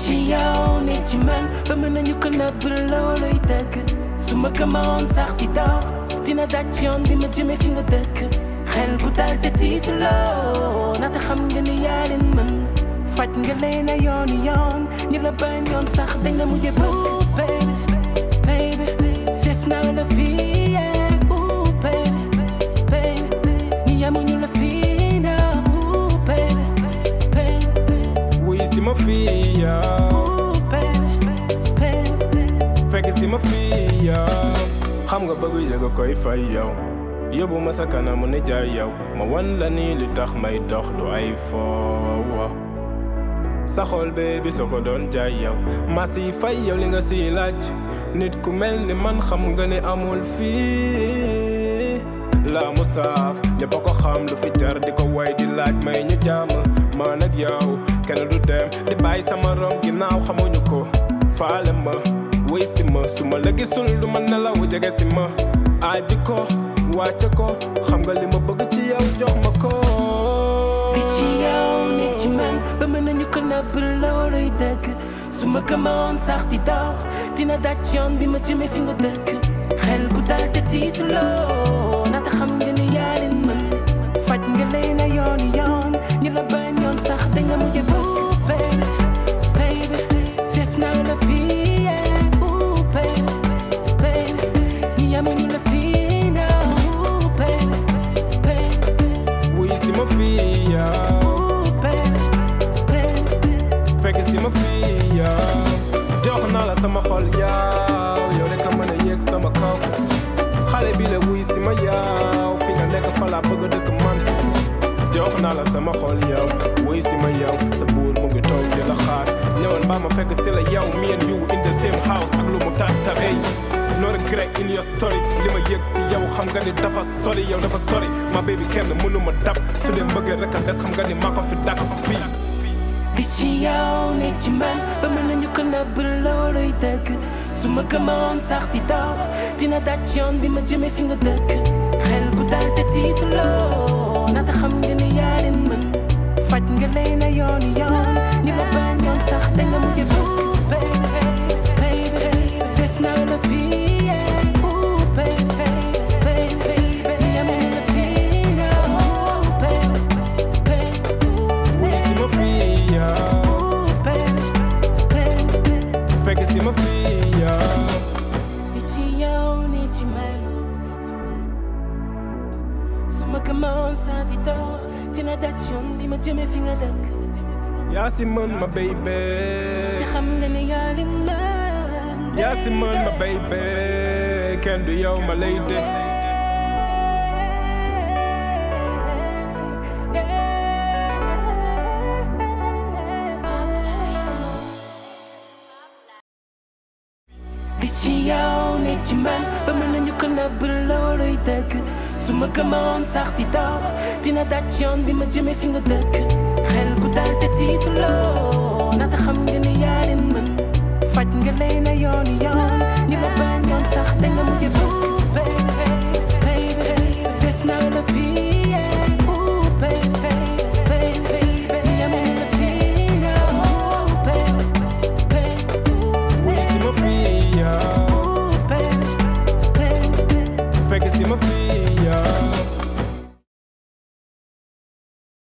ci yow ne ci man ba mën nañu ko nëbb looluy dëgg su ma gëmoon sax di dox dina daj yoon bi ma jëme fi nga dëkk xel bu dal te tiitaloo naata xam nga ni yaa leen mën faj nga leen a yooni yoon ñi la bañ yoon sax dañ la mujjee bëgg baby baby def naa la fii yeah ooh baby baby ñi yamuñu la fii na ooh baby baby wuy si ma fii yow ooh baby baby fekk si ma fii yow xam nga bëgg yëg koy fay yow yóbbu ma sa kanamu ne jaay yow ma wan la nii li tax may dox du ay foowa sa xol bee bi soo ko doon jaay yow ma si fay yow li nga siy laaj nit ku mel ni man xam nga ne amul fii la mu saaf ñëpp a ko xam lu fi jar di ko way di laaj may ñu jàmm man ak yow kenn du dem di bàyyi sama rom ginnaaw xamuñu ko faale ma wéy si ma su ma la gisul du ma nelaw jege si ma aji ko wàcce ko xam nga li ma bëgg ci yow jox ma ko bi ci yow ne ci man ba mën nañu ko nëbb looluy dëgg su ma gëmoon sax di dox dina daj yoon bi ma jëme fi nga dëkk xel bu dal te tiitaloo naata xam nga ni yaa leen mën faj nga leen a yooni yoon ñi la bañ yoon sax dañ la mujjee bëgg baby baby def naa la fii yeah ooh baby baby ñi yamuñu la fii na ooh baby baby wuy si ma fii yow ooh baby baby fekk si ma fii yow jox naa la sama xol yow yow rek a mën a yéeg sama kaw xale bi la wuy si ma yow fi nga nekk fa laa bëgg a dëkk man jox naa la sama xol yow wuy si ma yow sa buur mu ngi toog di la xaar ñëwal mbaa ma fekk si la yow me and you in the same house ak lu mu tàtta ey no regret in your story li ma yëg si yow xam nga ni dafa sori yow dafa sori ma baby kenn mënu ma dab su dee mbëggee rek a des xam nga ni maa ko fi dàq fii bi ci yow ne ci man ba mën nañu ko nëbb looluy dëgg su ma gëmoon sax di dox dina daj yoon bi ma jëme fi nga dëkk xel bu dal te tiitaloo naata xam nga ni yaa leen mën faj nga leen a yooni yoon ñi la bañ yoon sax dañ la mujjee bëgg baby baby def naa la fii yeah ooh baby baby ñi yamuñu la fii na ooh baby baby wuy si ma fii yow ooh baby baby fekk si ma fii yow bi ci yow ni ci man su ma gëmoon saa di dox dina daj yoon bi ma jëme fi nga dëkk yaa si mën ma baby te xam nga ne yaa li mën yaa si mën ma baby kenn du yow ma lay dégg bi ci yow ne ci man ba mën nañu ko nëbb looluy dëgg su ma gëmoon sax di dox dina daj yoon bi ma jëme fi nga dëkk xel bu dal te tiitaloo naata xam nga ni yaa leen mën faj nga leen a yooni yoon ñi la bañ yoon sax dañ la mujjee bëgg baby baby def naa la fii yeah ooh baby baby ñi yamuñu la fii na ooh baby baby wuy si ma fii yow ooh baby baby fekk si ma fii yow